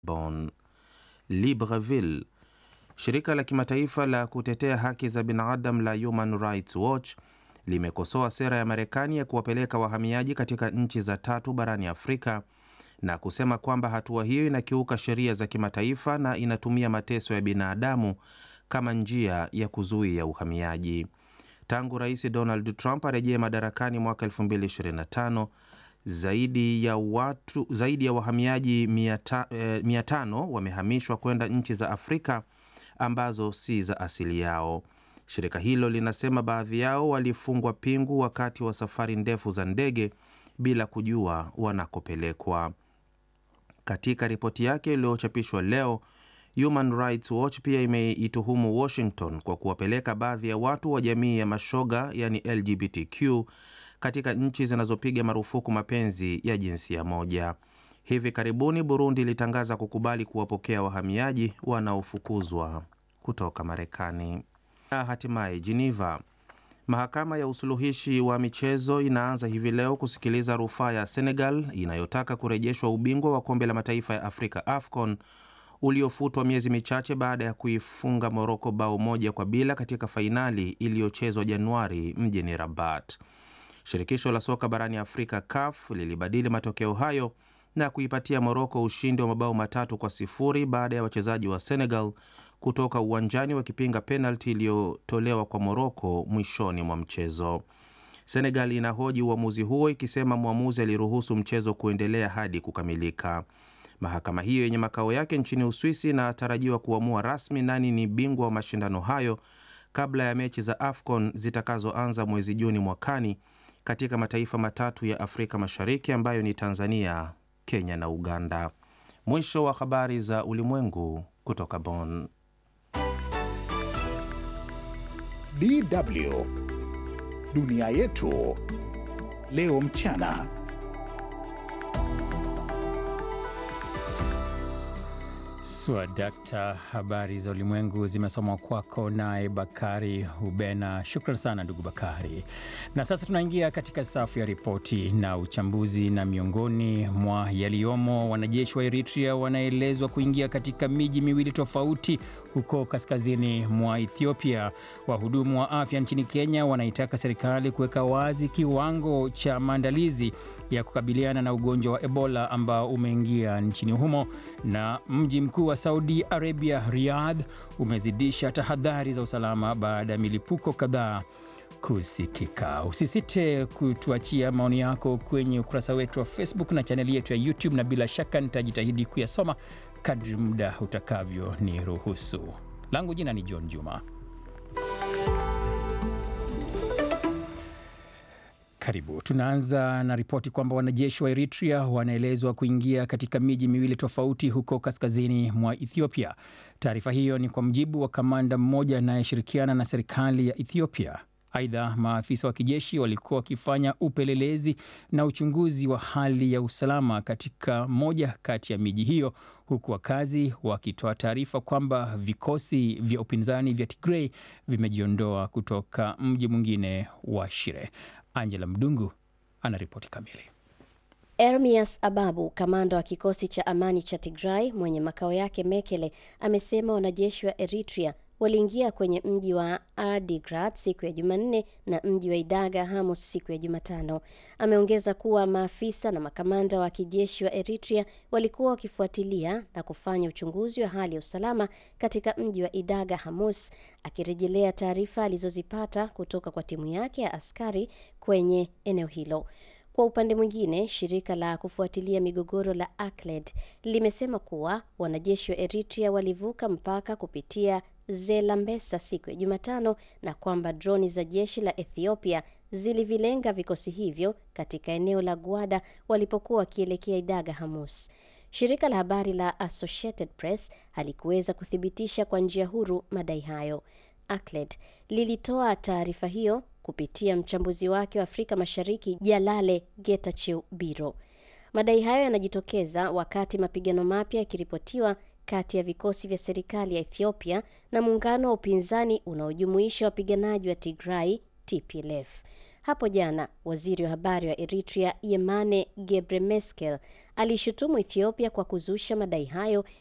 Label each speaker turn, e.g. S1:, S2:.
S1: Bonn. Libreville. Shirika la kimataifa la kutetea haki za binadamu la Human Rights Watch limekosoa sera ya Marekani ya kuwapeleka wahamiaji katika nchi za tatu barani Afrika na kusema kwamba hatua hiyo inakiuka sheria za kimataifa na inatumia mateso ya binadamu kama njia ya kuzuia uhamiaji. Tangu Rais Donald Trump arejee madarakani mwaka 2025 zaidi ya watu zaidi ya wahamiaji 500 wamehamishwa kwenda nchi za Afrika ambazo si za asili yao. Shirika hilo linasema baadhi yao walifungwa pingu wakati wa safari ndefu za ndege bila kujua wanakopelekwa. Katika ripoti yake iliyochapishwa leo, Human Rights Watch pia imeituhumu Washington kwa kuwapeleka baadhi ya watu wa jamii ya mashoga, yani LGBTQ, katika nchi zinazopiga marufuku mapenzi ya jinsia moja. Hivi karibuni Burundi ilitangaza kukubali kuwapokea wahamiaji wanaofukuzwa kutoka Marekani. Na hatimaye Geneva, mahakama ya usuluhishi wa michezo inaanza hivi leo kusikiliza rufaa ya Senegal inayotaka kurejeshwa ubingwa wa kombe la mataifa ya Afrika AFCON uliofutwa miezi michache baada ya kuifunga Moroko bao moja kwa bila katika fainali iliyochezwa Januari mjini Rabat. Shirikisho la soka barani Afrika CAF lilibadili matokeo hayo na kuipatia Moroko ushindi wa mabao matatu kwa sifuri baada ya wachezaji wa Senegal kutoka uwanjani wakipinga penalti iliyotolewa kwa Moroko mwishoni mwa mchezo. Senegal inahoji uamuzi huo ikisema mwamuzi aliruhusu mchezo kuendelea hadi kukamilika. Mahakama hiyo yenye makao yake nchini Uswisi inatarajiwa kuamua rasmi nani ni bingwa wa mashindano hayo kabla ya mechi za AFCON zitakazoanza mwezi Juni mwakani katika mataifa matatu ya Afrika Mashariki ambayo ni Tanzania, Kenya na Uganda. Mwisho wa habari za ulimwengu kutoka Bonn.
S2: DW Dunia Yetu Leo Mchana.
S3: Swadakta, habari za ulimwengu zimesomwa kwako naye Bakari Hubena. Shukran sana ndugu Bakari. Na sasa tunaingia katika safu ya ripoti na uchambuzi, na miongoni mwa yaliyomo, wanajeshi wa Eritrea wanaelezwa kuingia katika miji miwili tofauti huko kaskazini mwa Ethiopia. Wahudumu wa afya nchini Kenya wanaitaka serikali kuweka wazi kiwango cha maandalizi ya kukabiliana na ugonjwa wa Ebola ambao umeingia nchini humo, na mji mkuu wa Saudi Arabia Riyadh umezidisha tahadhari za usalama baada ya milipuko kadhaa kusikika. Usisite kutuachia maoni yako kwenye ukurasa wetu wa Facebook na chaneli yetu ya YouTube, na bila shaka nitajitahidi kuyasoma kadri muda utakavyo ni ruhusu. Langu jina ni John Juma. Karibu. Tunaanza na ripoti kwamba wanajeshi wa Eritrea wanaelezwa kuingia katika miji miwili tofauti huko kaskazini mwa Ethiopia. Taarifa hiyo ni kwa mujibu wa kamanda mmoja anayeshirikiana na serikali ya Ethiopia. Aidha, maafisa wa kijeshi walikuwa wakifanya upelelezi na uchunguzi wa hali ya usalama katika moja kati ya miji hiyo, huku wakazi wakitoa taarifa kwamba vikosi vya upinzani vya Tigray vimejiondoa kutoka mji mwingine wa Shire. Angela Mdungu anaripoti kamili.
S4: Ermias Ababu, kamanda wa kikosi cha amani cha Tigray mwenye makao yake Mekele, amesema wanajeshi wa Eritrea waliingia kwenye mji wa Adigrat siku ya Jumanne na mji wa Idaga Hamus siku ya Jumatano. Ameongeza kuwa maafisa na makamanda wa kijeshi wa Eritrea walikuwa wakifuatilia na kufanya uchunguzi wa hali ya usalama katika mji wa Idaga Hamus, akirejelea taarifa alizozipata kutoka kwa timu yake ya askari kwenye eneo hilo. Kwa upande mwingine, shirika la kufuatilia migogoro la ACLED limesema kuwa wanajeshi wa Eritrea walivuka mpaka kupitia Zelambesa siku ya Jumatano na kwamba droni za jeshi la Ethiopia zilivilenga vikosi hivyo katika eneo la Gwada walipokuwa wakielekea Idaga Hamus. Shirika la habari la Associated Press halikuweza kuthibitisha kwa njia huru madai hayo. ACLED lilitoa taarifa hiyo kupitia mchambuzi wake wa Afrika Mashariki Jalale Getachew Biro. Madai hayo yanajitokeza wakati mapigano mapya yakiripotiwa kati ya vikosi vya serikali ya Ethiopia na muungano wa upinzani unaojumuisha wapiganaji wa Tigray TPLF. Hapo jana, waziri wa habari wa Eritrea Yemane Gebremeskel aliishutumu Ethiopia kwa kuzusha madai hayo